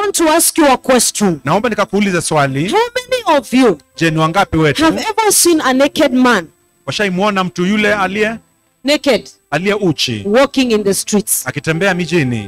want to ask you a question. naomba nikakuulize swali How many of you je ni wangapi wetu have ever seen a naked man, washaimwona mtu yule aliye naked, aliye uchi walking in the streets? akitembea mijini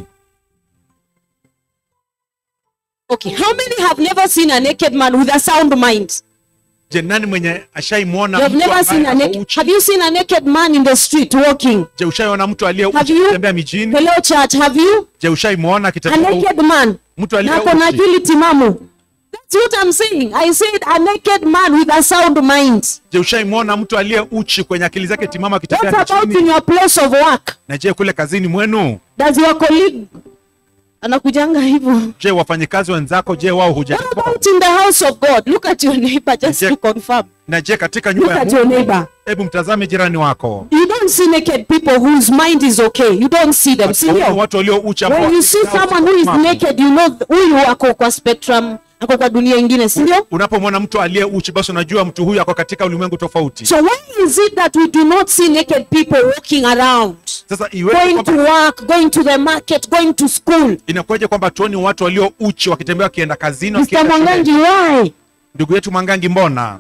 Okay, how many have never seen a naked man with a sound mind? je nani mwenye ashaimwona You have mtu never seen ambaye a ako naked. uchi Have you seen a naked man in the street walking? je ushaiona mtu aliye Have uchi you? akitembea mijini Hello, church. Have you je ushaimwona a akitembea uchi? naked man? mtu aliye Na kuna uchi akili timamu. That's what I'm saying. I said a naked man with a sound mind. je ushaimwona mtu aliye uchi kwenye akili zake timama What akitembea about in mijini your place of work? na je kule kazini mwenu Does your colleague anakujanga hivyo? je wafanyikazi wenzako je wao What hujalipo about in the house of God? Look at your neighbor just Check. to confirm. na je katika Look nyumba ya at your Mungu neighbor. hebu mtazame jirani wako You don't see naked people whose mind is okay. You don't see them. See Waone them. watu walio uchi ambao When you see akili zao someone who is ziko timamu. naked, you know huyu ako kwa spectrum, ako kwa dunia ingine, si ndio? unapomwona mtu aliye uchi basi unajua mtu huyu ako katika ulimwengu tofauti So why is it that we do not see naked people walking around, sasa iweje going to kwamba work, going to the market, going to school? inakuwaje kwamba tuoni watu walio uchi wakitembea wakienda kazini Mr. wakienda Mwangangi, shuleni? why? ndugu yetu mwangangi mbona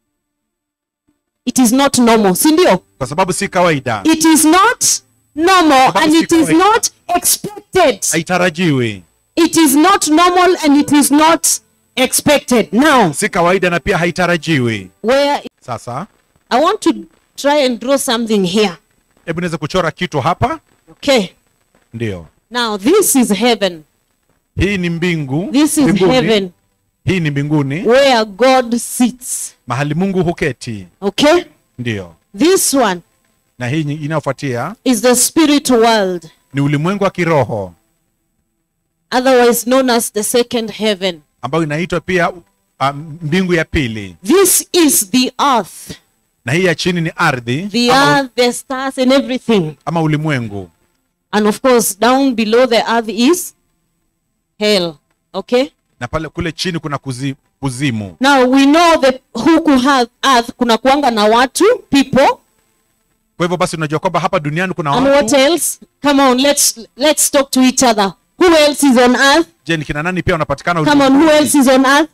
It is not normal, si ndio? kwa sababu si kawaida It is not normal Sababu and si it is kawaida. not expected. haitarajiwi It is not normal and it is not expected. Now, si kawaida na pia haitarajiwi where sasa I want to try and draw something here. hebu niweze kuchora kitu hapa Okay. ndio Now, this is heaven. hii ni mbingu This is mbinguni. heaven hii ni mbinguni where God sits. mahali mungu huketi Okay. ndio This one na hii nyi- inayofuatia is the spirit world, ni ulimwengu wa kiroho otherwise known as the second heaven. ambayo inaitwa pia uh, mbingu ya pili This is the earth, na hii ya chini ni ardhi the ama, earth, the stars, and everything. ama ulimwengu And of course, down below the earth is hell. Okay. na pale kule chini kuna kuzi, kuzimu Now we know that huku ha- earth kuna kuanga na watu people kwa hivyo basi unajua kwamba hapa duniani kuna and what watu else? Come on, let's let's talk to each other. Who else is on earth? je ni kina nani pia wanapatikana Come on, who ulimwenguni? else is on earth?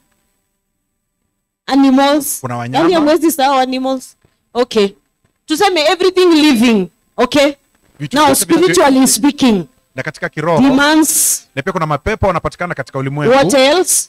Animals. Kuna wanyama. Yaani hamwezi sahau animals. Okay. Tuseme everything living. Okay. Vitu Now vyote vinavyo- spiritually speaking, na katika kiroho demons, na pia kuna mapepo wanapatikana katika ulimwengu what else?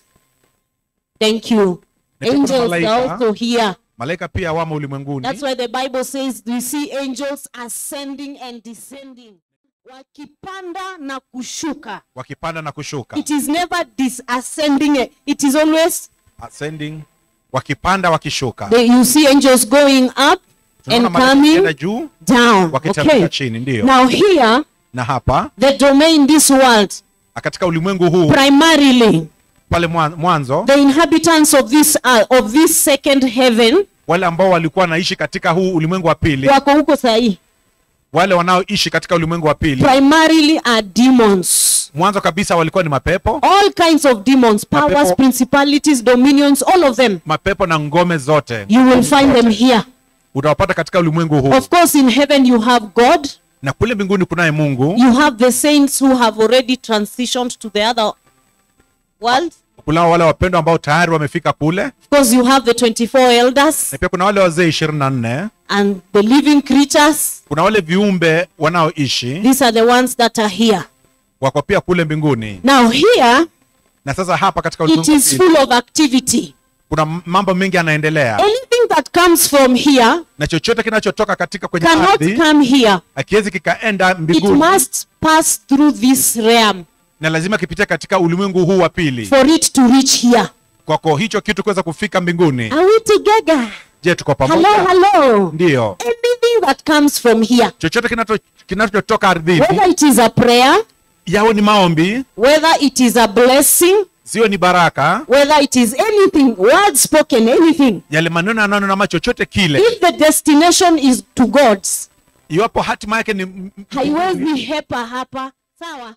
Thank you. Na pia kuna Angels are malaika. also here. malaika pia wamo ulimwenguni That's why the Bible says we see angels ascending and descending. Wakipanda na kushuka. wakipanda na kushuka It is never disascending. It is always ascending wakipanda wakishuka the, you see angels going up Tunaona and malaika coming wakienda juu down. wakiteremka Okay. chini ndio Now here, na hapa the domain this world, katika ulimwengu huu primarily pale mwa- mwanzo the inhabitants of this earth, of this second heaven, wale ambao walikuwa wanaishi katika huu ulimwengu wa pili wako huko sahi, wale wanaoishi katika ulimwengu wa pili primarily are demons. mwanzo kabisa walikuwa ni mapepo All kinds of demons, powers, Mapepo. principalities, dominions, all of them. mapepo na ngome zote You will find them here. utawapata katika ulimwengu huu Of course, in heaven you have God. na kule mbinguni kunaye mungu You have the saints who have already transitioned to the other world. kunao wale wapendwa ambao tayari wamefika kule Of course, you have the 24 elders na pia kuna wale wazee ishirini na nne and the living creatures. kuna wale viumbe wanaoishi These are the ones that are here. wako pia kule mbinguni Now, here na sasa hapa katika it ulimwengu wa is pili, full of activity. kuna m- mambo mengi yanaendelea Anything that comes from here na chochote kinachotoka katika kwenye cannot ardhi come here. akiwezi kikaenda It mbinguni must pass through this realm na lazima kipitia katika ulimwengu huu wa pili for it to reach here. kwako hicho kitu kuweza kufika mbinguni Are we together? je tuko Hello, pamoja hello. ndiyo Anything that comes from here, chochote kinacho- kinachotoka ardhini whether it is a prayer, yawe ni maombi whether it is a blessing, ziwe ni baraka whether it is anything, word spoken, anything. yale maneno yananena ama chochote kile If the destination is to God's, iwapo hatima yake ni m- m- haiwezi hepa hapa. Sawa,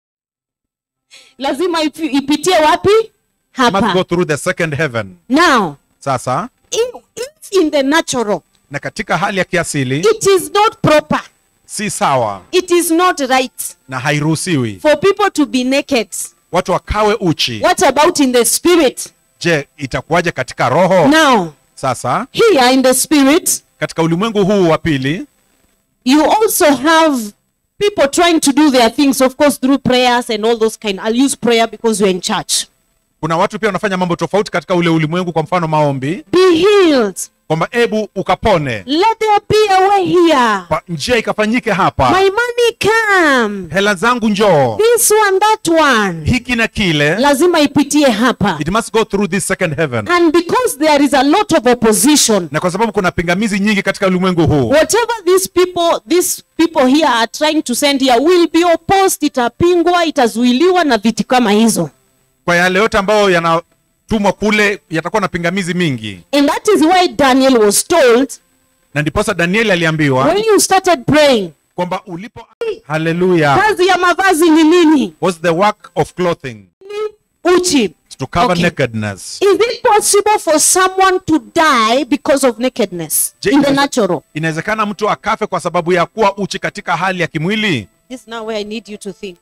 lazima ipi- ipitie wapi? must go Hapa. through the second heaven Now, sasa in, if in the natural, na katika hali ya kiasili it is not proper. si sawa It is not right na hairuhusiwi for people to be naked watu wakawe uchi What about in the spirit? je itakuwaje katika roho Now, sasa here in the spirit, katika ulimwengu huu wa pili you also have people trying to do their things, of course, through prayers and all those kind. I'll use prayer because we're in church. kuna watu pia wanafanya mambo tofauti katika ule ulimwengu kwa mfano maombi Be healed. kwamba ebu ukapone Let there be a way here. Pa- njia ikafanyike hapa My money come. hela zangu njoo This one, that one. hiki na kile Lazima ipitie hapa. it must go through this second heaven And because there is a lot of opposition, na kwa sababu kuna pingamizi nyingi katika ulimwengu huu whatever these people these people here are trying to send here will be opposed itapingwa itazuiliwa na vitu kama hizo kwa yale yote ambayo yanatumwa kule yatakuwa na pingamizi mingi and that is why daniel was told na ndiposa danieli aliambiwa when you started praying kwamba ulipo haleluya kazi ya mavazi ni nini was the work of clothing uchi to cover Okay. nakedness is it possible for someone to die because of nakedness Je, in the inaweze- natural inawezekana mtu akafe kwa sababu ya kuwa uchi katika hali ya kimwili this is now where i need you to think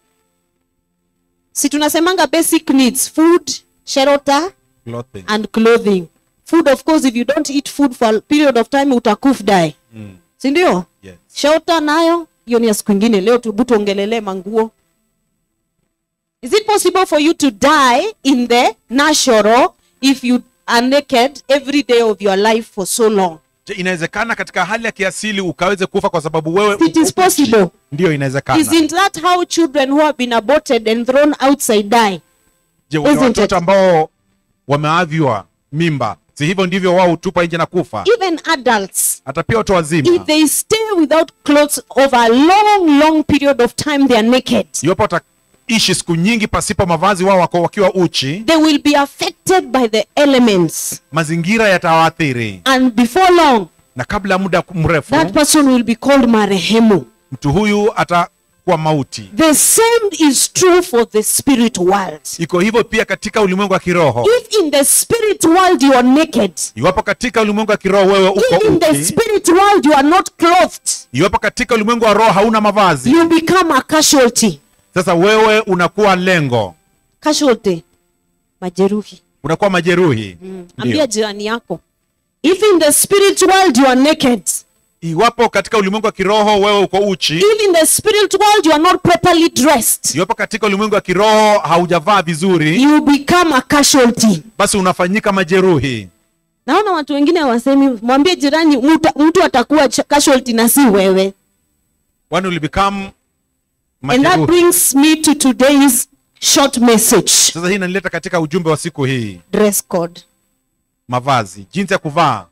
si tunasemanga basic needs food shelter clothing and clothing food of course if you don't eat food for a period of time utakuf die mm. sindio yes. shelter nayo hiyo ni ya siku ingine leo tubu tuongelelee manguo is it possible for you to die in the natural if you are naked every day of your life for so long Je, inawezekana katika hali ya kiasili ukaweze kufa kwa sababu wewe It is uko uchi? possible. ndiyo inawezekana isn't that how children who have been aborted and thrown outside die je wale isn't watoto it? ambao wameavywa mimba si hivyo ndivyo wao hutupa nje na kufa even adults hata pia watu wazima if they stay without clothes over a long long period of time they are naked iwapo wataishi siku nyingi pasipo mavazi wao wako wakiwa uchi they will be affected by the elements mazingira yatawaathiri and before long na kabla ya muda mrefu that person will be called marehemu mtu huyu atakuwa mauti the same is true for the spirit world iko hivyo pia katika ulimwengu wa kiroho if in the spirit world you are naked iwapo katika ulimwengu wa kiroho wewe uko if in the uchi spirit world you are not clothed iwapo katika ulimwengu wa roho hauna mavazi you become a casualty sasa wewe unakuwa lengo casualty majeruhi unakuwa majeruhi ambia Ndio. jirani yako if in the spirit world you are naked iwapo katika ulimwengu wa kiroho wewe uko uchi if in the spirit world you are not properly dressed iwapo katika ulimwengu wa kiroho haujavaa vizuri you become a casualty basi unafanyika majeruhi naona watu wengine wasemi mwambie jirani mtu, mtu atakuwa ch- casualty na si wewe one will become and that majeruhi brings me to today's short message sasa hii inanileta katika ujumbe wa siku hii dress code mavazi jinsi ya kuvaa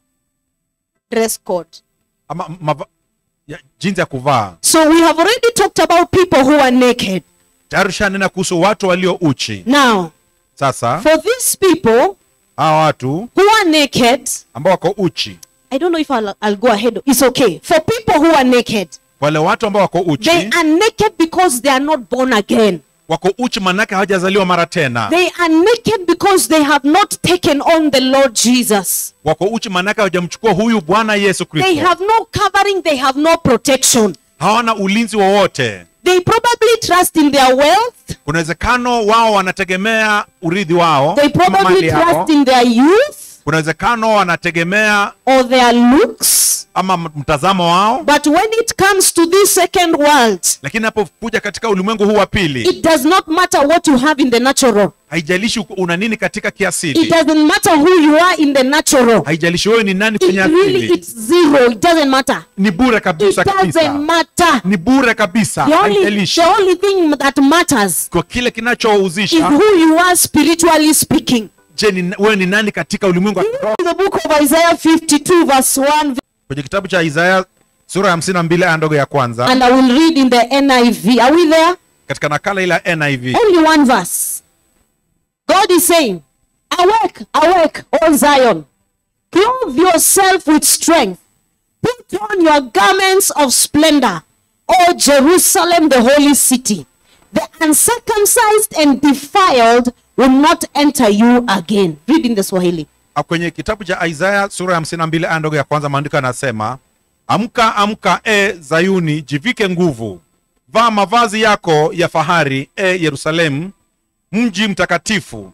dress code ama mava, ya, jinsi ya kuvaa so we have already talked about people who are naked tayari ushanena kuhusu watu walio uchi now sasa for these people hawa watu who are naked ambao wako uchi i don't know if I'll, I'll go ahead it's okay for people who are naked wale watu ambao wako uchi they are naked because they are not born again wako uchi manake hawajazaliwa mara tena they are naked because they have not taken on the lord jesus wako uchi manake hawajamchukua huyu bwana yesu they kristo have no covering they have no protection hawana ulinzi wowote they probably trust in their wealth kuna uwezekano wao wanategemea urithi wao they ama probably mali yao. trust in their youth kuna uwezekano wanategemea or their looks ama m- mtazamo wao but when it comes to this second world lakini napokuja katika ulimwengu huu wa pili it does not matter what you have in the natural haijalishi uko- una nini katika it kiasili doesn't matter who you are in the natural haijalishi wewe ni nani it kwenye really asili it's zero it doesn't matter ni bure it kabisa doesn't kabisa matter ni bure kabisa the only, haijalishi the only thing that matters kwa kile is kinachohuzisha who you are spiritually speaking je ni, wewe ni nani katika ulimwengu wa kiroho in the book of isaiah 52 verse 1 kwenye kitabu cha isaya sura ya hamsini na mbili aya ndogo ya kwanza and i will read in the niv are we there katika nakala ile ya niv only one verse god is saying awake awake o zion clothe yourself with strength put on your garments of splendor o jerusalem the holy city the uncircumcised and defiled will not enter you again read in the swahili Ah, kwenye kitabu cha isaya sura ya hamsini na mbili aya ndogo ya kwanza maandiko yanasema amka amka e zayuni jivike nguvu vaa mavazi yako ya fahari e yerusalemu mji mtakatifu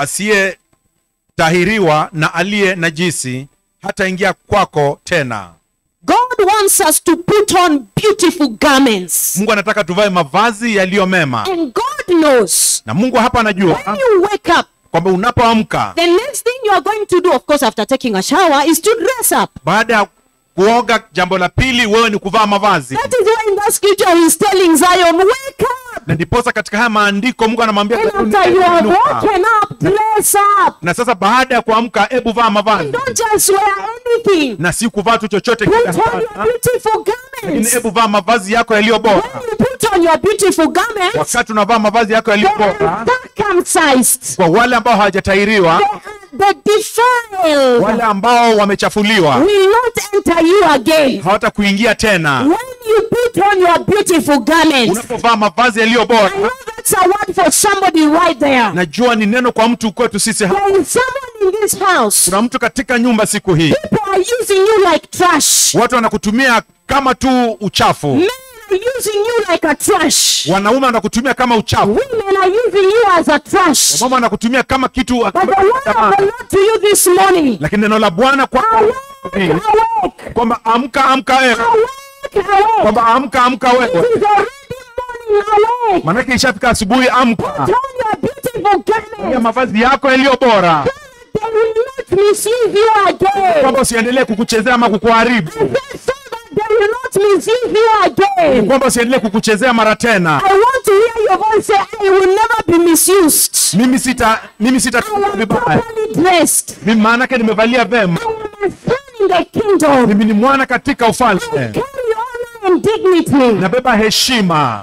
asiyetahiriwa na aliye najisi hataingia kwako tena God wants us to put on beautiful garments. mungu anataka tuvae mavazi yaliyo mema And God knows na mungu hapa when anajua you wake up, kwamba unapoamka the next thing you are going to do, of course, after taking a shower, is to dress up. baada ya kuoga jambo la pili wewe ni kuvaa mavazi That is why in that scripture he's telling Zion, wake up. na ndiposa katika haya maandiko mungu anamwambia And Zayuni, after you have "Inuka." woken up, dress up. na sasa baada ya kuamka hebu vaa mavazi Don't just wear anything. na si kuvaa tu chochote Put kile on your hapana. beautiful lakini garments. hebu vaa mavazi yako yaliyo bora When you put on your beautiful garments, wakati unavaa mavazi yako they yaliyo are bora circumcised. kwa wale ambao hawajatahiriwa They are the defiled. wale ambao wamechafuliwa Will not enter you again. hawata kuingia tena When you put on your beautiful garments, unapovaa mavazi yaliyo I bora know that's a word for somebody right there. najua ni neno kwa mtu kwetu sisi hapa. There is someone in this house. kuna mtu katika nyumba siku hii People are using you like trash. watu wanakutumia kama tu uchafu Men are using you like a trash. wanaume wanakutumia kama uchafu Women are using you as a trash. mama wanakutumia kama kitu But the word of the Lord to you this morning. lakini neno la bwana kwa Awake, awake, kwamba amka amka wewe awake, awake. kwamba amka amka It wewe is already morning, awake. manake ishafika asubuhi amka Put on your beautiful ya garments. mavazi yako yaliyo bora They will not misuse you again. kwamba usiendelee kukuchezea ama kukuharibu I said so that they will not misuse you again. kwamba usiendelee kukuchezea mara tena I want to hear your voice say, I will never be misused. mimi sita mimi I sitatumika am vibaya properly dressed. mimi maanake nimevalia vema I am a son in the kingdom. mimi ni mwana katika ufalme Carry honor and dignity. nabeba heshima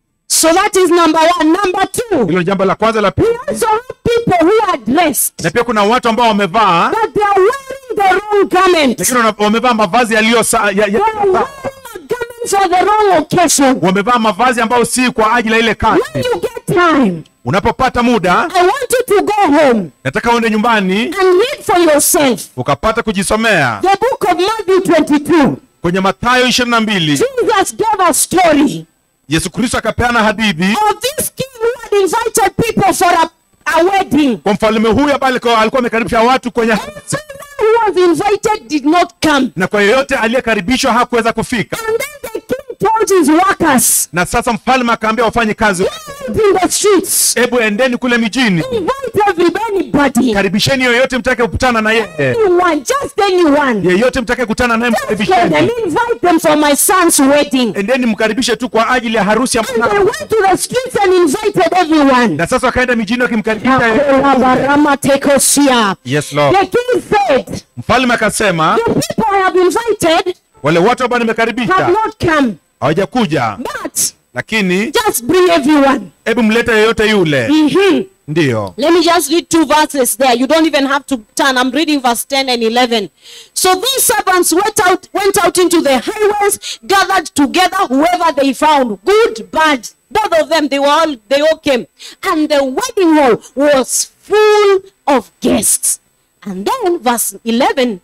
So that is number one. Number two, hilo ni jambo la kwanza la pili we also have people who are dressed, na pia kuna watu ambao wamevaa but they are wearing the wrong garment. lakini wana- wamevaa mavazi yaliyo sa- ya, They are ya, wearing the garments for the wrong occasion. wamevaa mavazi ambayo si kwa ajili ya ile kazi When you get time, unapopata muda I want you to go home nataka uende nyumbani and read for yourself ukapata kujisomea the book of Matthew 22. kwenye mathayo ishirini na mbili Jesus gave a story yesu kristo akapeana hadithi of this king who had invited people for a, a wedding. kwa mfalme huyu ambaye alikuwa alikuwa amekaribisha watu kwenye harusi Everyone who was invited did not come. na kwa yeyote aliyekaribishwa hakuweza kufika And then the king told his workers, na sasa mfalme akaambia wafanye kazi "Go out in the streets, hebu endeni kule mijini invite everybody, karibisheni yoyote mtake kukutana na yeye anyone, just anyone. yeyote mtake kukutana naye Just get them, mkaribisheni invite them for my son's wedding. endeni mkaribishe tu kwa ajili ya harusi ya And they mwanangu went to the streets and invited everyone. na sasa wakaenda mijini wakimkaribisha yeye. Takola tekosia. yes lord The king said, mfalme akasema The people I have invited wale watu ambao have nimekaribisha not come, hawajakuja but lakini just bring everyone. hebu mlete yeyote yule Mhm. ndiyo Let me just read two verses there. You don't even have to turn. I'm reading verse 10 and 11. So these servants went out, went out into the highways, gathered together whoever they found, good, bad. Both of them, they were all, they all came. And the wedding hall was full of guests. And then verse 11,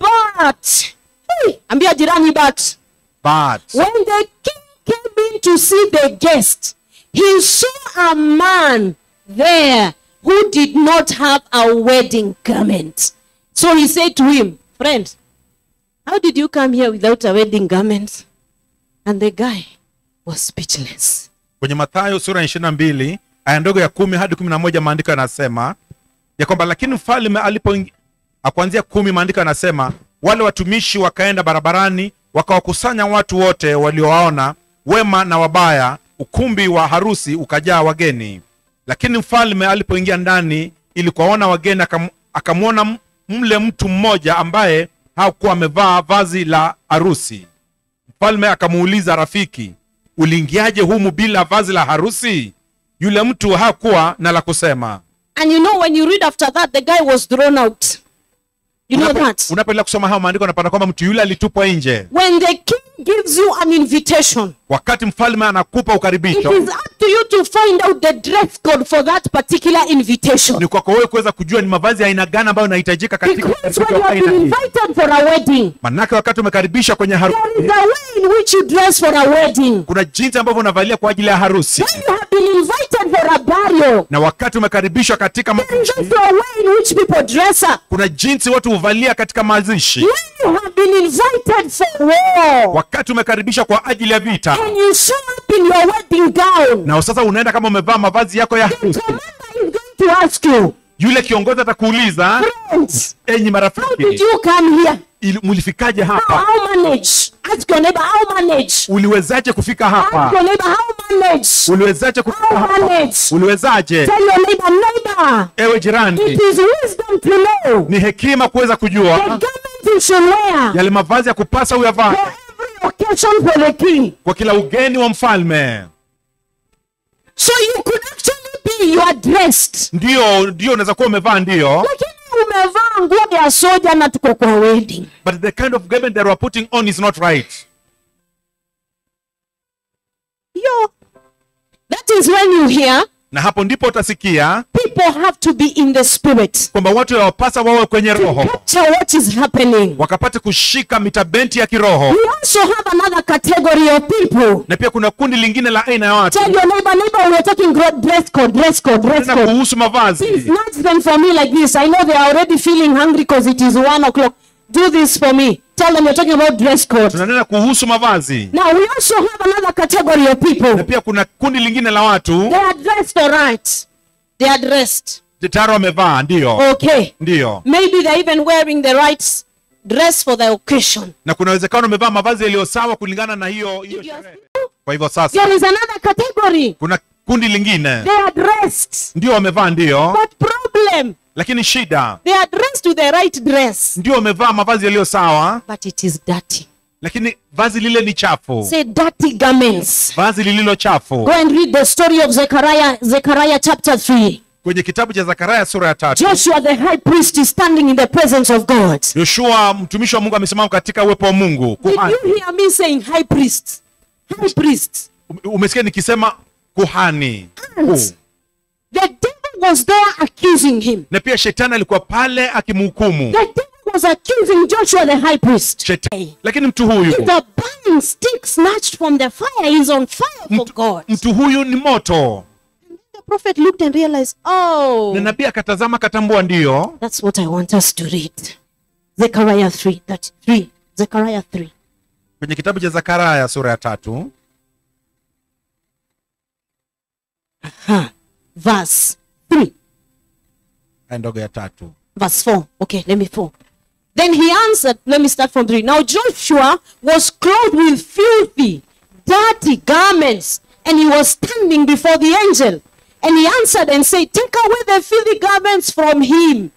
but, hey, ambia jirani, but, but when the king came in to see the guest, he saw a man there who did not have a wedding garment. So he said to him, Friend, how did you come here without a wedding garment? And the guy was speechless. kwenye mathayo sura ya ishirini na mbili aya ndogo ya kumi hadi kumi na moja maandiko yanasema ya kwamba lakini mfalme alipo akuanzia kumi maandiko yanasema wale watumishi wakaenda barabarani wakawakusanya watu wote waliowaona wema na wabaya ukumbi wa harusi ukajaa wageni lakini mfalme alipoingia ndani ili kuwaona wageni akam- akamwona m- mle mtu mmoja ambaye hakuwa amevaa vazi la harusi mfalme akamuuliza rafiki uliingiaje humu bila vazi la harusi yule mtu hakuwa na la kusema And you know, when you read after that, the guy was thrown out. You know Unapo- that? unapoendelea kusoma hayo maandiko unapata kwamba mtu yule alitupwa nje When the king gives you an invitation, wakati mfalme anakupa it ukaribisho is up to you to find out the dress code for that particular invitation. ni kwako wewe kuweza kujua ni mavazi ya aina gani ambayo inahitajika katika Because when you katika have aina been hii. invited for a wedding, manake wakati umekaribishwa kwenye there is harusi a way in which you dress for a wedding. kuna jinsi ambavyo unavalia kwa ajili ya harusi When you have been invited for at a burial, na wakati umekaribishwa katika there is mazishi also a way in which people dress up. kuna jinsi watu huvalia katika mazishi When you have been invited for war wakati umekaribishwa kwa ajili ya vita and you show up in your wedding gown, na sasa unaenda kama umevaa mavazi yako ya the harusi commander is going to ask you, yule kiongozi atakuuliza friends, enyi how did marafiki you come here? ili- mulifikaje How, hapa how manage? Ask your neighbor, how manage? uliwezaje kufika Ask hapa your neighbor, how manage? uliwezaje kufika How hapa manage? uliwezaje Tell your neighbor, neighbor, ewe jirani it is wisdom to know ni hekima kuweza the kujua garment you should wear yale mavazi ya kupasa uyavaa for every occasion for the king. kwa kila ugeni wa mfalme So you could actually be, you are dressed. ndio ndio unaweza kuwa umevaa ndio Lakini umevaa nguo ya soja na tuko kwa wedding. but the kind of garment that we are putting on is not right Yo. That is when you hear na hapo ndipo utasikia people have to be in the spirit. kwamba watu wawapasa wawe kwenye To roho capture what is happening. wakapate kushika mitabenti ya kiroho We also have another category of people. na pia kuna kundi lingine la aina ya watu Tell your neighbor, neighbor, we're talking gro- dress code, dress code, dress tena code. kuhusu Please mavazi nudge them for me like this. I know they are already feeling hungry because it is one o'clock. Do this for me. Tell them you're talking about dress code. tunanena kuhusu mavazi Now we also have another category of na people. pia kuna kundi lingine la watu They are dressed all right. They are dressed. tayari wamevaa ndio Okay. ndio Maybe they're even wearing the right dress for the occasion. na kuna uwezekano wamevaa mavazi yaliyo sawa kulingana na hiyo hiyo sherehe kwa hivyo sasa There is another category. kuna kundi lingine They are dressed. ndio wamevaa ndio But problem, lakini shida they are dressed with the right dress. ndio wamevaa mavazi yaliyo sawa But it is dirty. lakini vazi lile ni chafu Say dirty garments. vazi lililo chafu Go and read the story of Zechariah, Zechariah chapter 3. kwenye kitabu cha zakaria sura ya tatu Joshua the high priest is standing in the presence of God. yoshua mtumishi wa mungu amesimama katika uwepo wa mungu Did kuhani you hear me saying high priest? High priest. Um- umesikia nikisema kuhani And Kuu. the devil was there accusing him. na pia shetani alikuwa pale akimhukumu The devil was accusing Joshua the high priest. Shetani. lakini mtu huyu If the burning stick snatched from the fire is on fire for God. mtu huyu ni moto The prophet looked and realized, oh, na nabii akatazama akatambua ndiyo that's what I want us to read. Zechariah 3, that 3, Zechariah 3. kwenye kitabu cha zakaria sura ya tatu Huh. Verse 3. aya ndogo ya tatu verse 4. Okay, let me 4. Then he answered, let me start from 3. Now Joshua was clothed with filthy, dirty garments, and he was standing before the angel. And he answered and said, Take away the filthy garments from him.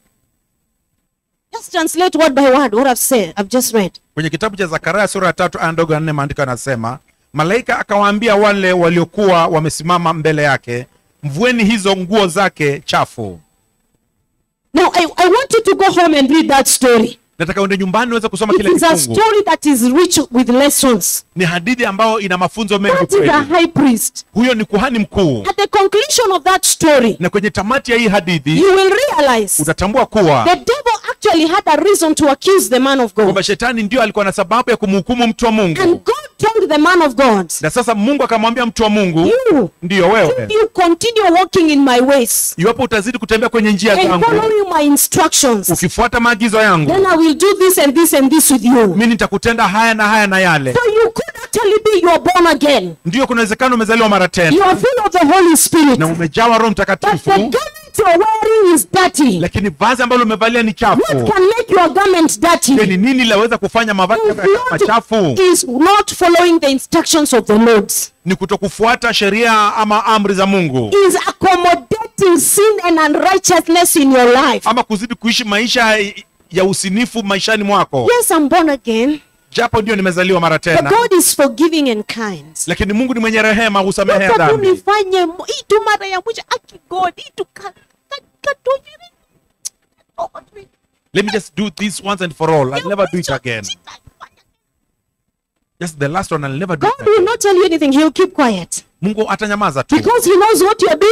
Just translate word by word what I've said, I've just read. kwenye kitabu cha zakaria sura ya tatu aya ndogo ya nne maandiko yanasema malaika akawaambia wale waliokuwa wamesimama mbele yake mvueni hizo nguo zake chafu Now I, I want you to go home and read that story. nataka uende nyumbani uweze kusoma It kile is a kifungu story that is rich with lessons. ni hadithi ambayo ina mafunzo mengi That is a kweli high priest. huyo ni kuhani mkuu At the conclusion of that story, na kwenye tamati ya hii hadithi you will realize utatambua kuwa The devil actually had a reason to accuse the man of God. kwamba shetani ndio alikuwa na sababu ya kumhukumu mtu wa mungu And God told the man of God, na sasa mungu akamwambia mtu wa mungu You, ndiyo wewe if you continue walking in my ways iwapo utazidi kutembea kwenye njia and zangu following my instructions, ukifuata maagizo yangu then I will do this and this and this with you. mi nitakutenda haya na haya na yale So you could actually be you are born again. ndiyo kuna uwezekano umezaliwa mara You tena are full of the Holy Spirit. na umejawa roho But the mtakatifu garment you're wearing is dirty. lakini vazi ambalo umevalia ni What chafu can make your garment dirty? Je, ni nini laweza kufanya mavazi If yako yakawa machafu not, is not following the instructions of the Lord. ni kutokufuata sheria ama amri za mungu Is accommodating sin and unrighteousness in your life. ama kuzidi kuishi maisha ya usinifu maishani mwako Yes, I'm born again, japo ndio nimezaliwa mara but tena God is forgiving and kind. lakini mungu ni mwenye rehema husamehea Wacha tu dhambi nifanye mo- hii tu mara ya mwisho aki God hii tu ka- ka- katoviri. Oh, God, let me just do this once and for all i'll ya never do it mwisho, again sitafanya. just the last one i'll never do God it will again. not tell you anything. He'll keep quiet mungu atanyamaza tu because he knows what you're doing.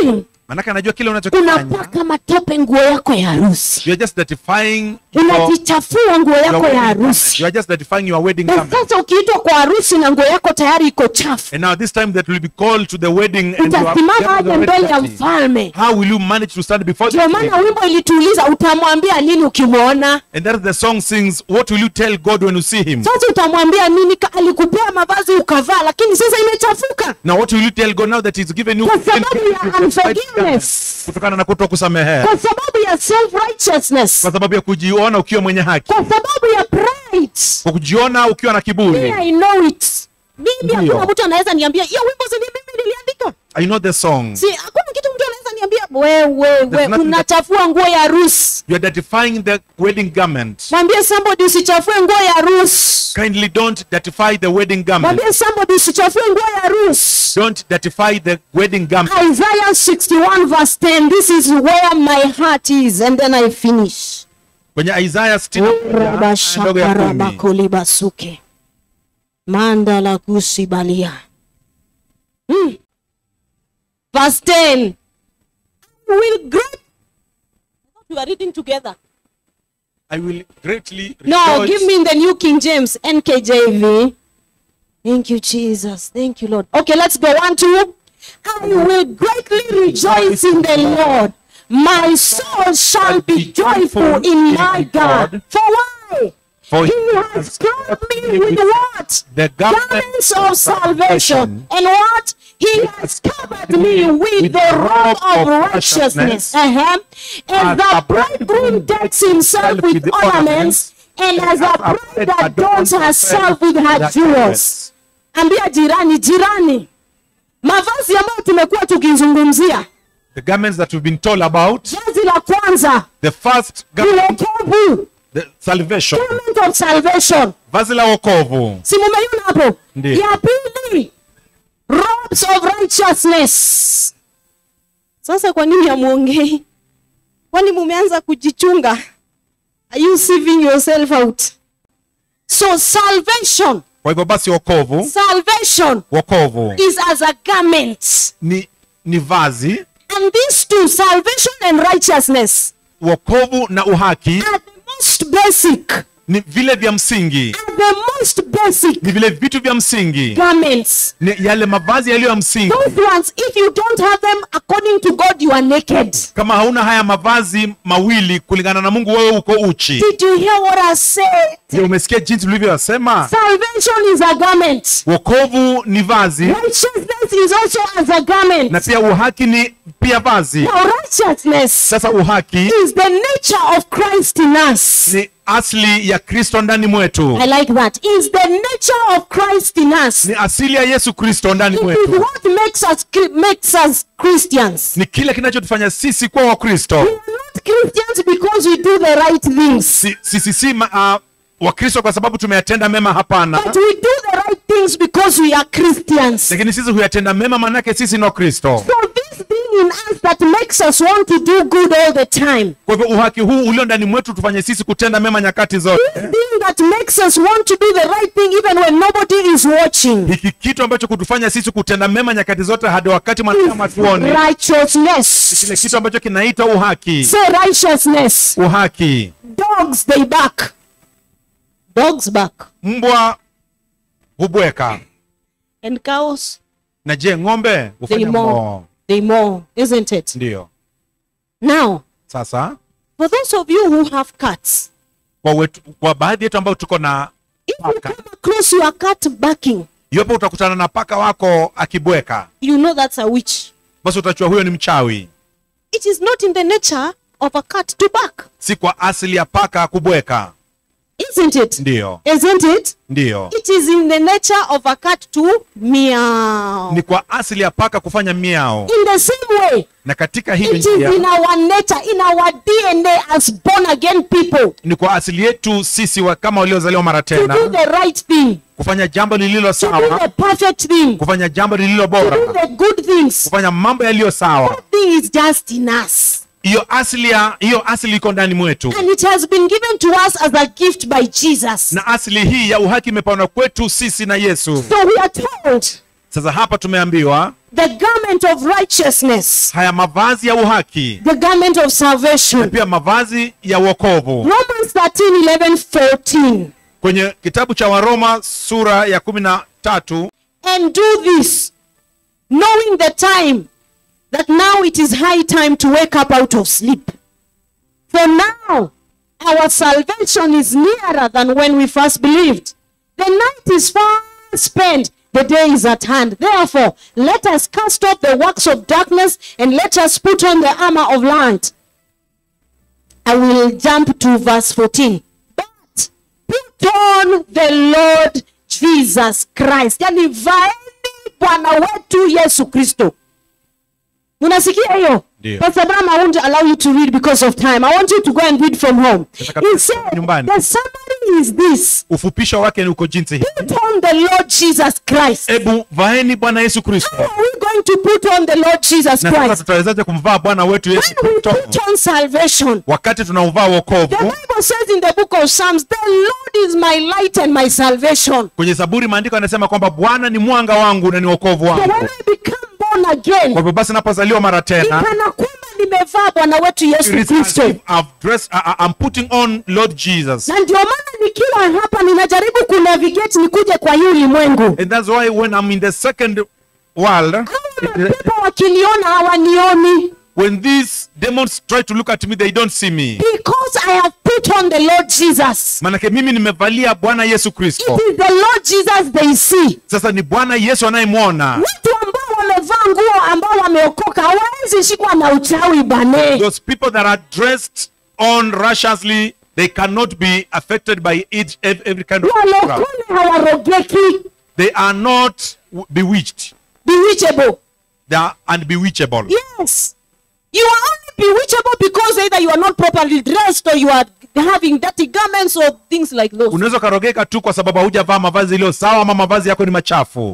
manake anajua kile unachokifanya unapaka matope nguo yako ya harusi you are just dirtifying your, unajichafua nguo your yako wedding ya garment. harusi you are just dirtifying your wedding na garment sasa ukiitwa kwa harusi na nguo yako tayari iko chafu and now this time that will be called to the wedding and you are utasimama aje mbele ya mfalme how will you manage to stand before ndio the maana king? wimbo ilituuliza utamwambia nini ukimwona and that is the song sings what will you tell god when you see him sasa utamwambia nini Ka- alikupea mavazi ukavaa lakini sasa imechafuka now what will you tell god now that he's given you Kwa sababu ya you can fight unforgiveness. kutokana na kuto kusamehe kwa sababu ya self righteousness kwa sababu ya kujiona ukiwa mwenye haki kwa sababu ya pride kwa kujiona ukiwa na Me, kiburi I know it mimi Ndio. hakuna mtu anaweza niambia hiyo wimbo zini mimi niliandika i know the song si hakuna kitu mtu anaweza niambia wewe There's we nothing unachafua nguo ya harusi you are identifying the wedding garment mwambie somebody usichafue nguo ya harusi kindly don't dirtify the wedding garment mwambie somebody usichafue nguo ya harusi don't dirtify the wedding garment Isaiah 61 verse 10 this is where my heart is and then I finish kwenye isaya 61 ndogo ya kumi rabashakarabakolibasuke mandala kusibalia hmm. verse 10 I will great we are reading together i will greatly no rejoice give me in the new king james nkjv thank you jesus thank you lord okay let's go one two i will greatly rejoice in the lord my soul shall be joyful in my god for why For he he has has clothed clothed me me with with what the garment garments of salvation and what he has covered me with with the robe of righteousness uh-huh. as the bridegroom decks himself with ornaments and as a bride adorns herself with her jewels ambia jirani jirani mavazi ambayo tumekuwa tukizungumzia the garments that we've been told about vazi la kwanza the first ni garment wokovu the salvation garment of salvation vazi la wokovu si mumeiona hapo Ndiyo. ya pili robes of righteousness sasa kwa nini hamwongei kwani mumeanza kujichunga are you sieving yourself out so salvation kwa hivyo basi wokovu salvation wokovu is as a garment ni ni vazi and these two salvation and righteousness wokovu na uhaki are the most basic ni vile vya msingi are the most basic ni vile vitu vya msingi garments ni yale mavazi yaliyo ya msingi those ones if you don't have them according to god you are naked kama hauna haya mavazi mawili kulingana na mungu wewe uko uchi Did you hear what I said? je umesikia jinsi ulivyosema Salvation is a garment. wokovu ni vazi Righteousness is also as a garment. na pia uhaki ni pia vazi Now, righteousness sasa uhaki is the nature of Christ in us. ni asili ya kristo ndani mwetu I like that. Is the nature of Christ in us. ni asili ya yesu kristo ndani It is mwetu what makes us makes us Christians. ni kile kinachotufanya sisi kuwa wakristo We are not Christians because we do the right things, si, sisi si ma- uh, wakristo kwa sababu tumeyatenda mema hapana but we do the right things because we are Christians. lakini sisi huyatenda mema manake sisi ni wakristo So this thing in us that makes us want to do good all the time. kwa hivyo uhaki huu ulio ndani mwetu tufanye sisi kutenda mema nyakati zote This thing that makes us want to do the right thing even when nobody is watching hiki kitu ambacho kutufanya sisi kutenda mema nyakati zote hadi wakati mwanadamu atuone kile righteousness. kitu ambacho kinaitwa uhaki Say righteousness. uhaki Dogs they bark. Dogs bark. mbwa hubweka And cows na je ng'ombe they hufanya mow. moo They mow, isn't it? ndiyo Now, sasa for those of you who have cats, kwa, wetu, kwa baadhi yetu ambao tuko na if you Paka. come across your cat barking, iwapo utakutana na paka wako akibweka you know that's a witch. basi utachua huyo ni mchawi It is not in the nature of a cat to bark, si kwa asili ya paka kubweka isn't it? ndiyo Isn't it? ndiyo It is in the nature of a cat to meow. ni kwa asili ya paka kufanya miao In the same way, na katika hiyo it is in njia our nature, in our DNA as born again people ni kwa asili yetu sisi wa, kama waliozaliwa mara to do tena the right thing, kufanya jambo lililo to do sawa the perfect thing, to kufanya jambo lililo do bora the good things. kufanya mambo yaliyo sawa That thing is just in us. hiyo asili ya hiyo asili iko ndani mwetu And it has been given to us as a gift by Jesus. na asili hii ya uhaki imepanwa kwetu sisi na yesu So we are told sasa hapa tumeambiwa the garment of righteousness, haya mavazi ya uhaki the garment of na salvation. pia mavazi ya wokovu Romans 13 11 14. kwenye kitabu cha waroma sura ya kumi na tatu And do this, knowing the time, that now it is high time to wake up out of sleep. For now, our salvation is nearer than when we first believed. The night is far spent, the day is at hand. Therefore, let us cast off the works of darkness and let us put on the armor of light. I will jump to verse 14. But put on the Lord Jesus Christ. Yani vaeni Bwana wetu Yesu Kristo. Unasikia hiyo? Ndio. Pastor Bram, I won't allow you to read because of time. I want you to go and read from home. Nataka He tusome said, nyumbani. the summary is this. ufupisho wake ni uko jinsi hii Put on the Lord Jesus Christ. hebu vaeni bwana yesu kristo How are we going to put on the Lord Jesus na sasa Christ? tutawezaje kumvaa bwana wetu yesu When we kristo put on salvation, wakati tunauvaa the wokovu Bible says in the book of Psalms, the Lord is my light and my salvation. kwenye zaburi maandiko yanasema kwamba bwana ni mwanga wangu na ni wokovu So when wangu I become born again, kwa hivyo basi napozaliwa mara ni tena kana kwamba nimevaa Bwana wetu it Yesu is as Kristo. if I've dressed, I, I- I'm putting on Lord Jesus. Na ndio maana nikiwa hapa ninajaribu kunavigate nikuje kwa hii ulimwengu. And that's why when I'm in the second world, Hawa mapepo wakiniona hawanioni when these demons try to look at me, they don't see me. because I have put on the Lord Jesus. Manake mimi nimevalia Bwana Yesu Kristo. It is the Lord Jesus they see. Sasa ni Bwana Yesu anayemwona. Watu ambao wamevaa nguo ambao wameokoka hawawezi shikwa na uchawi bane. Those people that are dressed on righteously, they cannot be affected by each, ev- every kind of crap. Walokole hawarogeki. They are not w- bewitched. Bewitchable. They are unbewitchable. Yes. You are only bewitchable because either you are not properly dressed or you are having dirty garments or things like those. unaweza ukarogeka tu kwa sababu haujavaa mavazi iliyo sawa ama mavazi yako ni machafu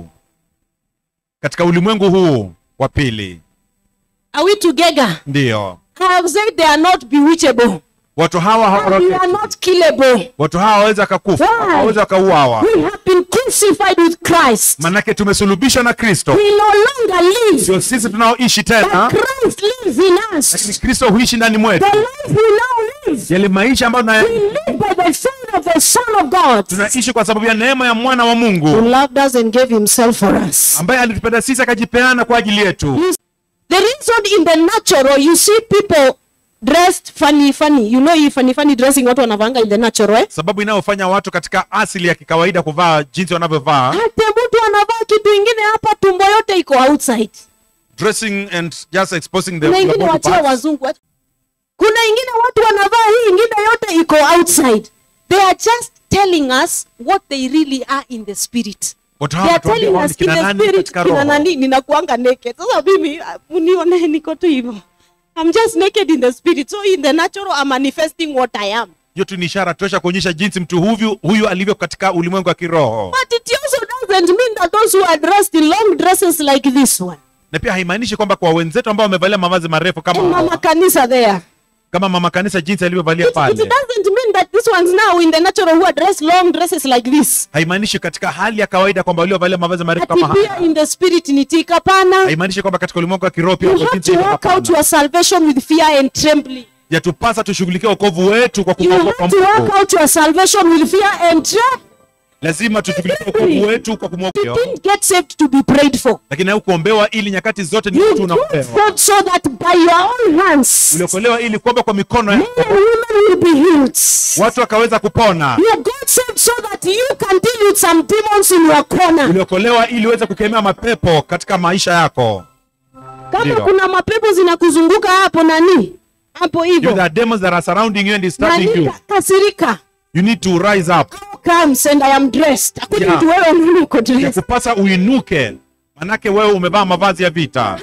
katika ulimwengu huu wa pili Are we together? ndiyo I have said they are not bewitchable. watu hawa And we are hawarogeki not killable. watu hawa hawawezi wakakufa Why? hawawezi wakauawa We have been crucified with Christ. manake tumesulubishwa na kristo We no longer live, sio sisi tunaoishi but tena Christ lives in lakini us. kristo huishi ndani mwetu The life we now live, yale maisha ambayo we tuna- live by the faith of the Son of God tunaishi kwa sababu ya neema ya mwana wa who mungu loved us and gave himself for us. ambaye alitupenda sisi akajipeana kwa ajili yetu The reason in the natural you see people dressed funny funny. You know hii funny funny dressing watu wanavanga in the natural eh? sababu inayofanya watu katika asili ya kikawaida kuvaa jinsi wanavyovaa Hata mtu anavaa kitu ingine hapa tumbo yote iko outside. dressing and just exposing the, Kuna the ingine body wachia parts. wazungu. Kuna ingine watu wanavaa hii ingine yote iko outside. They are just telling us what they really are in the spirit. Watu They hawa are wanatuambia telling wao ni us in kina the nani spirit katika kina roho. nani ninakuanga naked. Sasa mimi ah, unione niko tu hivyo. I'm just naked in the spirit. So in the natural I'm manifesting what I am. hiyo tu ni ishara tosha kuonyesha jinsi mtu huyu huyu alivyo katika ulimwengu wa kiroho But it also doesn't mean that those who are dressed in long dresses like this one. na pia haimaanishi kwamba kwa wenzetu ambao wamevalia mavazi marefu kama And mama hawa, kanisa there. kama mama kanisa jinsi alivyovalia It, it pale doesn't mean that these ones now in the natural who are dressed long dresses like this. haimaanishi katika hali ya kawaida kwamba waliovalia mavazi marefu Ati kama pia haya in the spirit ni tika pana. haimaanishi kwamba katika ulimwengu wa kiroho pia You wako have jinsi to hivyo work out hapana. your salvation with fear and trembling. yatupasa tushughulikie wokovu wetu kwa You kumwogopa have to work Mungu out your salvation with fear and trembling. lazima tushughulikie wokovu wetu kwa kumwogopa You didn't get saved to be prayed for. lakini haukuombewa ili nyakati zote ni You mtu got unapewa saved so that by your own hands, uliokolewa ili kuomba kwa mikono men yako and women will be healed. watu wakaweza kupona You got saved so that you can deal with some demons in your corner. uliokolewa ili uweze kukemea mapepo katika maisha yako Kama Ndio. kuna mapepo zinakuzunguka hapo nani hapo If hivyo there are demons that are surrounding you and disturbing nani you kasirika you need to rise up comes and I am dressed. Hakuna Yeah. mtu wewe nani uko ya dressed. kupasa uinuke manake wewe umevaa mavazi ya vita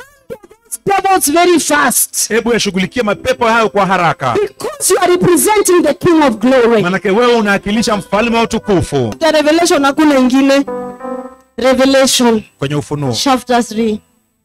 Devils very fast. hebu yashughulikie mapepo hayo kwa haraka Because you are representing the King of Glory. manake wewe unawakilisha mfalme wa utukufu The Revelation hakuna ingine. Revelation kwenye ufunuo chapter 3.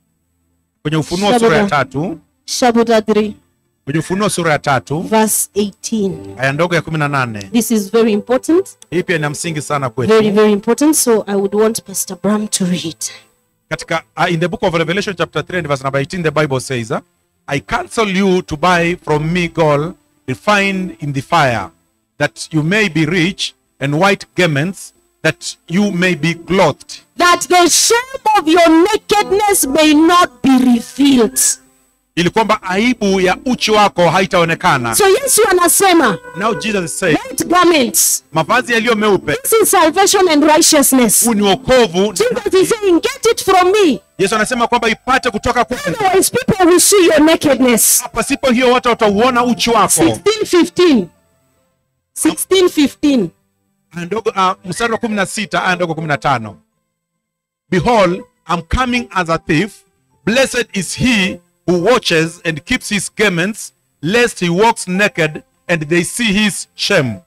kwenye ufunuo sura ya tatu Chapter 3 kwenye ufunuo sura ya tatu verse 18. aya ndogo ya kumi na nane This is very important. hii pia ina msingi sana Very kwetu very important. So I would want Pastor Bram to read. katika uh, in the book of revelation chapter 3 and verse number 18 the bible says uh, i counsel you to buy from me gold refined in the fire that you may be rich and white garments that you may be clothed that the shame of your nakedness may not be revealed. ili kwamba aibu ya uchi wako haitaonekana So Yesu anasema, now jesus is saying white garments, mavazi yaliyo meupe this is salvation and righteousness. huu ni wokovu Jesus is saying, get it from me. yesu anasema kwamba ipate kutoka kwangu Otherwise, people will see your nakedness. pasipo hiyo watu watauona uchi wako 16, 15. 16, 15. aya ndogo uh, mstari wa kumi na sita aya ndogo kumi na tano behold i'm coming as a thief blessed is he who watches and keeps his garments lest he walks naked and they see his shame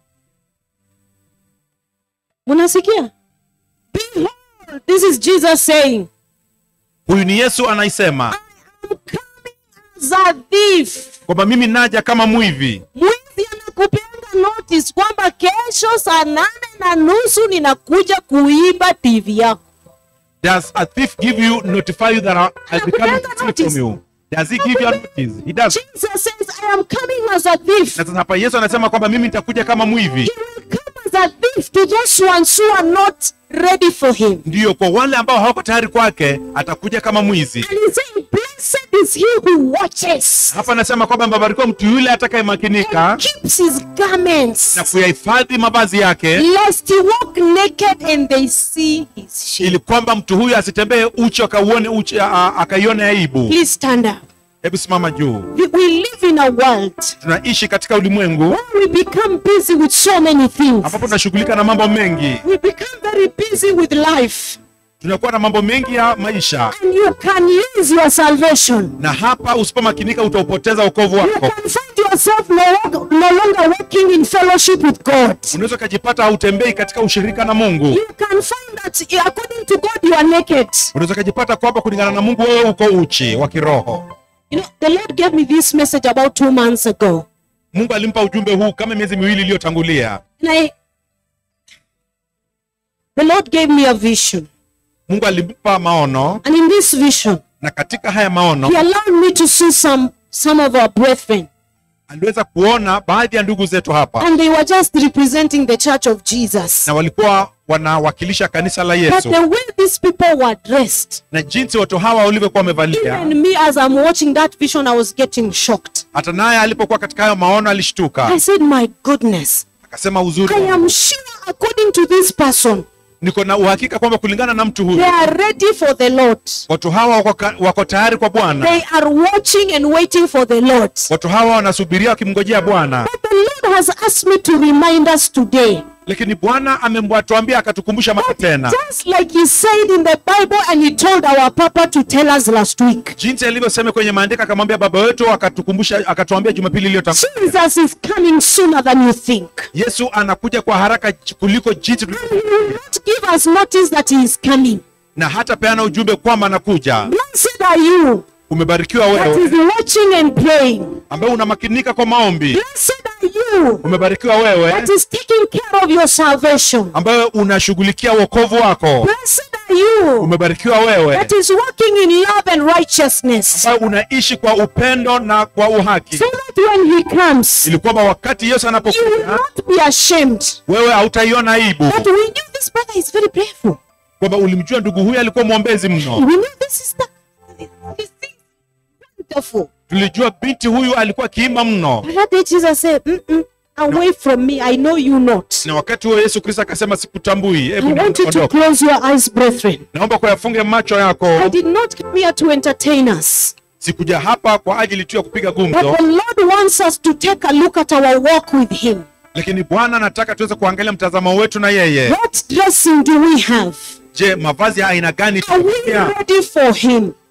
Munasikia? Behold, this is Jesus saying, huyu ni yesu anaisema I'm coming as a thief. kwamba mimi naja kama mwivi Mwizi anakupeanga notice kwamba kesho saa nane na nusu ninakuja kuiba TV yako. does a thief give you notify you that I- i'll be coming to steal Notice. from you does he give you a notice he does Jesus says, I am coming as a thief. na sasa hapa yesu anasema kwamba mimi nitakuja kama mwivi He will come as a thief to those ones who are not ready for him. ndiyo kwa wale ambao hawako tayari kwake atakuja kama mwizi And he's saying, Blessed is he who watches hapa anasema kwamba mbarikiwa mtu yule atakayemakinika and keeps his garments, na kuyahifadhi mavazi yake lest he walk naked and they see his shame. ili kwamba mtu huyu asitembee uchi akauone uchi a- a- akaione aibu Please stand up. hebu simama juu We, we live in a world tunaishi katika ulimwengu where we become busy with so many things. ambapo tunashughulika na mambo mengi We become very busy with life. tunakuwa na mambo mengi ya maisha And you can lose your salvation. na hapa usipomakinika utaupoteza wokovu You wako can find yourself no, lo- no longer walking in fellowship with God. unaweza ukajipata hautembei katika ushirika na mungu You can find that eh, according to God you are naked. unaweza ukajipata kwamba kulingana na mungu wewe uko uchi wa kiroho You know, the Lord gave me this message about two months ago. mungu alimpa ujumbe huu kama miezi miwili iliyotangulia And I, the Lord gave me a vision. mungu alimpa maono And in this vision, na katika haya maono He allowed me to see some, some of our brethren. aliweza kuona baadhi ya ndugu zetu hapa And they were just representing the church of Jesus. na walikuwa wanawakilisha kanisa la But yesu the way these people were dressed, na jinsi watu hawa walivyokuwa wamevalia even me as I'm watching that vision, I was getting shocked. hata naye alipokuwa katika hayo maono alishtuka I said, My goodness, akasema uzuri I am sure according to this person, niko na uhakika kwamba kulingana na mtu they huyu are ready for the Lord. watu hawa wako, ka- wako tayari kwa bwana They are watching and waiting for the Lord. watu hawa wanasubiria wakimngojea bwana But the Lord has asked me to remind us today, lakini bwana amemwatuambia akatukumbusha mara tena just like He said in the Bible and He told our Papa to tell us last week. jinsi alivyosema kwenye maandiko akamwambia baba wetu akatukumbusha akatuambia jumapili iliyotangulia Jesus is coming sooner than you think. yesu anakuja kwa haraka j- kuliko jinsi tulivyo- He will not give us notice that He is coming. na hata peana ujumbe kwamba anakuja Blessed are you umebarikiwa that wewe is watching and praying. ambaye unamakinika kwa maombi Blessed are you umebarikiwa wewe that is taking care of your salvation. ambaye unashughulikia wokovu wako Blessed are you umebarikiwa wewe that is walking in love and righteousness. ambaye unaishi kwa upendo na kwa uhaki So that when He comes, ili kwamba wakati yesu you will anapokuja not be ashamed. wewe hautaiona aibu But we knew this brother is very prayerful. kwamba ulimjua ndugu huyu alikuwa mwombezi mno We knew this is the this is wonderful. tulijua binti huyu alikuwa akiimba mno But that day Jesus said, Mm-mm, away from me, I know you not. na wakati huo yesu kristo akasema sikutambui I hebu want you to ondoka. close your eyes, brethren. naomba kuyafunge macho I yako did not come here to entertain us. sikuja hapa kwa ajili tu ya kupiga But gumzo the Lord wants us to take a look at our walk with Him. lakini bwana anataka tuweze kuangalia mtazamo wetu na yeye What dressing do we have? je mavazi ya aina gani Are we tumevalia? ready for Him?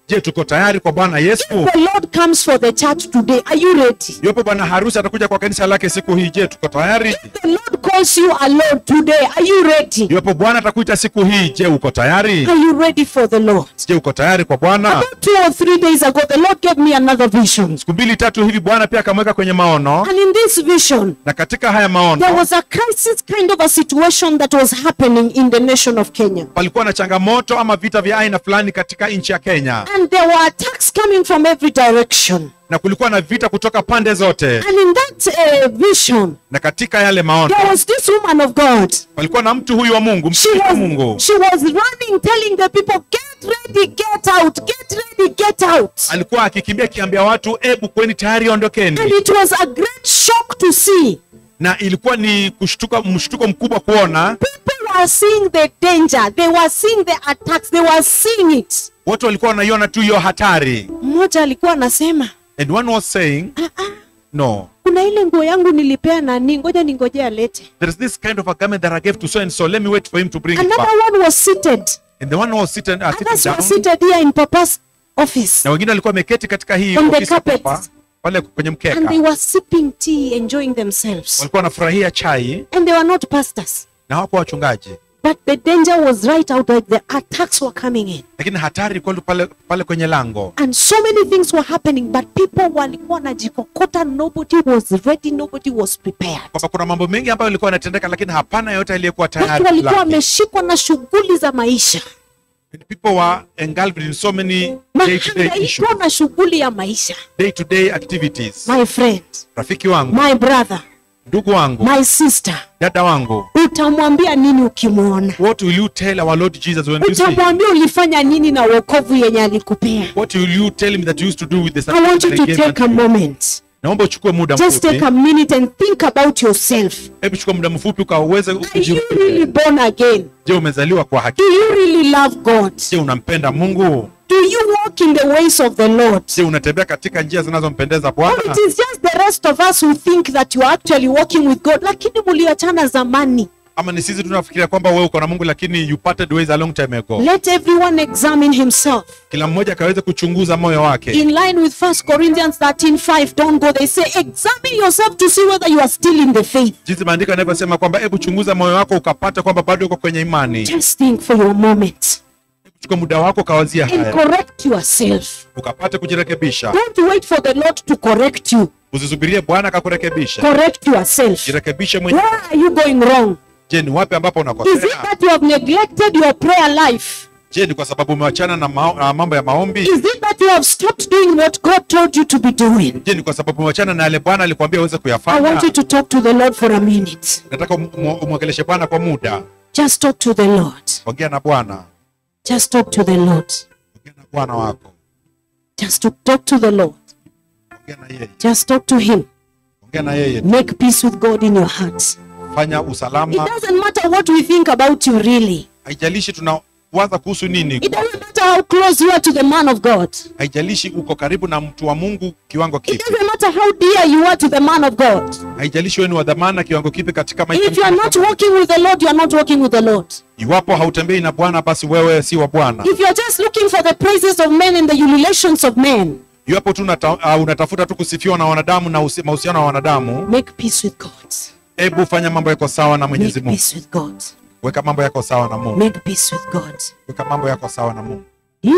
je tuko tayari kwa bwana yesu The Lord comes for the church today. Are you ready? iwapo bwana harusi atakuja kwa kanisa lake siku hii je tuko tayari The Lord calls you alone today. Are you ready? iwapo bwana atakuita siku hii je uko tayari Are you ready for the Lord? je uko tayari kwa bwana About two or three days ago, the Lord gave me another vision. siku mbili tatu hivi bwana pia akamweka kwenye maono And in this vision, na katika haya maono there was a crisis kind of a situation that was happening in the nation of Kenya. palikuwa na changamoto ama vita vya aina fulani katika nchi ya kenya And there were attacks coming from every direction. na kulikuwa na vita kutoka pande zote And in that uh, vision, na katika yale maono there was this woman of God. palikuwa na mtu huyu wa mungu She mtumishi wa was, mungu she was running, telling the people, get ready, get out, get ready, get out. alikuwa akikimbia akiambia watu ebu kweni tayari ondokeni And it was a great shock to see. na ilikuwa ni kushtuka mshtuko mkubwa kuona People were seeing the danger, they were seeing the attacks, they were seeing it. watu walikuwa wanaiona tu hiyo hatari Mmoja alikuwa anasema, and one was saying "Ah, ah, no kuna ile nguo yangu nilipea nani, ngoja ningoje alete. there is this kind of a garment that i gave to so and so let me wait for him to bring it Another back one was seated. and the one who was sitting, uh, Others sitting were down seated here in Papa's office. na wengine walikuwa wameketi katika hii On the ofisi ya carpet. papa, pale kwenye And they mkeka were sipping tea, enjoying themselves. walikuwa wanafurahia chai And they were not pastors. na hawakuwa wachungaji But the danger was right out there. The attacks were coming in. lakini hatari ilikuwa tu pale, pale kwenye lango And so many things were happening, but people walikuwa wanajikokota. Nobody was ready. Nobody was prepared. kwamba kuna mambo mengi ambayo ilikuwa yanatendeka lakini hapana yote aliyekuwa Watu tayari walikuwa lake. wameshikwa na shughuli za maisha, And people were engulfed in so many day-to-day issues, mahangaiko na shughuli ya maisha. day-to-day activities My friend, rafiki wangu my brother, ndugu wangu my sister, dada wangu utamwambia nini ukimwona? what will you tell our lord jesus when you see him? Utamwambia ulifanya nini na wokovu yenye alikupea? what will you tell him that you used to do with the I want you that to he gave take a unto you? moment. naomba uchukue muda Just take mfupi a minute and think about yourself. hebu chukua muda mfupi ukaweze Are you kujirudia. really born again? je umezaliwa kwa haki Do you really love God? je unampenda mungu Do you walk in the ways of the Lord? je unatembea katika njia zinazompendeza Or bwana it is just the rest of us who think that you are actually walking with God, lakini muliachana zamani. ama ni sisi tunafikiria kwamba wewe uko na mungu lakini you parted ways a long time ago Let everyone examine himself. kila mmoja akaweze kuchunguza moyo wake In line with 1 Corinthians 13 5, don't go. They say, examine yourself to see whether you are still in the faith. jinsi maandiko yanavyosema kwamba hebu chunguza moyo wako ukapata kwamba bado uko kwenye imani Just think for your moment chukua muda wako ukawazia and haya correct yourself. ukapate kujirekebisha Don't wait for the Lord to correct you. usisubirie bwana akakurekebisha Correct yourself. jirekebishe mwenyewe Where are you going wrong? je ni wapi ambapo Is it unakosea that you have neglected your prayer life? je ni kwa sababu umewachana na mao, na mambo ya maombi Is it that you have stopped doing what God told you to be doing? je ni kwa sababu umewachana na yale bwana alikwambia uweze I kuyafanya want you to talk to the Lord for a minute. nataka um- um- umwongeleshe bwana kwa muda Just talk to the Lord. ongea na bwana Just talk to the Lord. ongea na bwana wako Just to talk to the Lord. ongea na yeye Just talk to Him. ongea na yeye Make peace with God in your heart. fanya It usalama doesn't matter what we think about you, really. haijalishi tunawaza kuhusu nini It doesn't matter how close you are to the man of God. haijalishi uko karibu na mtu wa mungu kiwango It kipi doesn't matter how dear you are to the man of God. haijalishi wewe ni wa dhamana kiwango kipi katika maisha If you are not walking with the Lord, you are not walking with the Lord. iwapo hautembei na bwana basi wewe si wa bwana If you are just looking for the praises of men and the ululations of men, iwapo tu unata, uh, unatafuta tu kusifiwa na wanadamu na usi- mahusiano ya wanadamu make peace with God. hebu fanya mambo yako sawa na mwenyezi Make mungu peace with God. weka mambo yako sawa na mungu Make peace with God. weka mambo yako sawa na mungu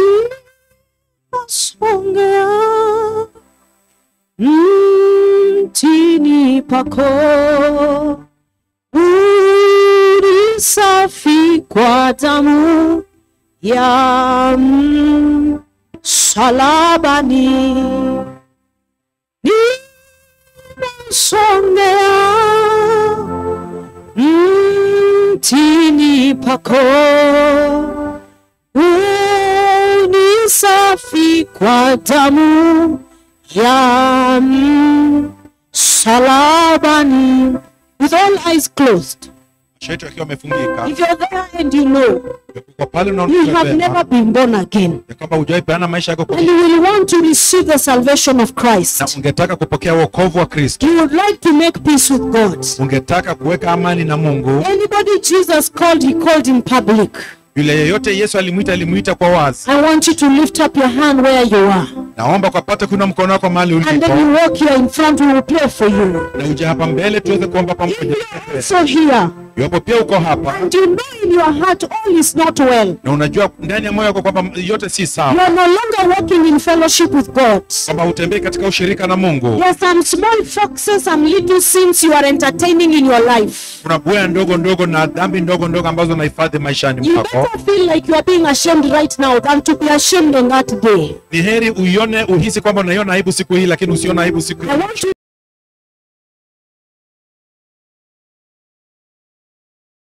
Inasongea mtini pako uli safi kwa damu ya msalabani inasongea mtini pako ni safi kwa damu ya msalabani. With all eyes closed, maisha yetu yakiwa yamefungika if you're there and you know kwa pale you have unaona never been born again ya kwamba hujawahi peana maisha yako kwa and you will want to receive the salvation of na Christ, ungetaka kupokea wokovu wa kristo you would like to make peace with God. ungetaka kuweka amani na mungu Anybody Jesus called, he called in public. yule yeyote yesu alimwita alimwita kwa wazi I want you to lift up your hand where you are. naomba ukapate kuna mkono wako mahali And ulipo then you walk here in front, we will pray for you. na uje hapa mbele tuweze kuomba If pamoja you are also here iwapo pia uko hapa and you know in your heart all is not well, na unajua ndani ya moyo wako kwamba yote si you sawa are no longer walking in fellowship with God. kwamba hutembei katika ushirika na mungu There are some small foxes, some little sins you are entertaining in your life. kuna bwea ndogo ndogo na dhambi ndogo ndogo ambazo unahifadhi maishani You mwako better feel like you are being ashamed right now than to be ashamed on that day. ni heri uione uhisi kwamba unaiona aibu siku hii lakini usione aibu siku I want you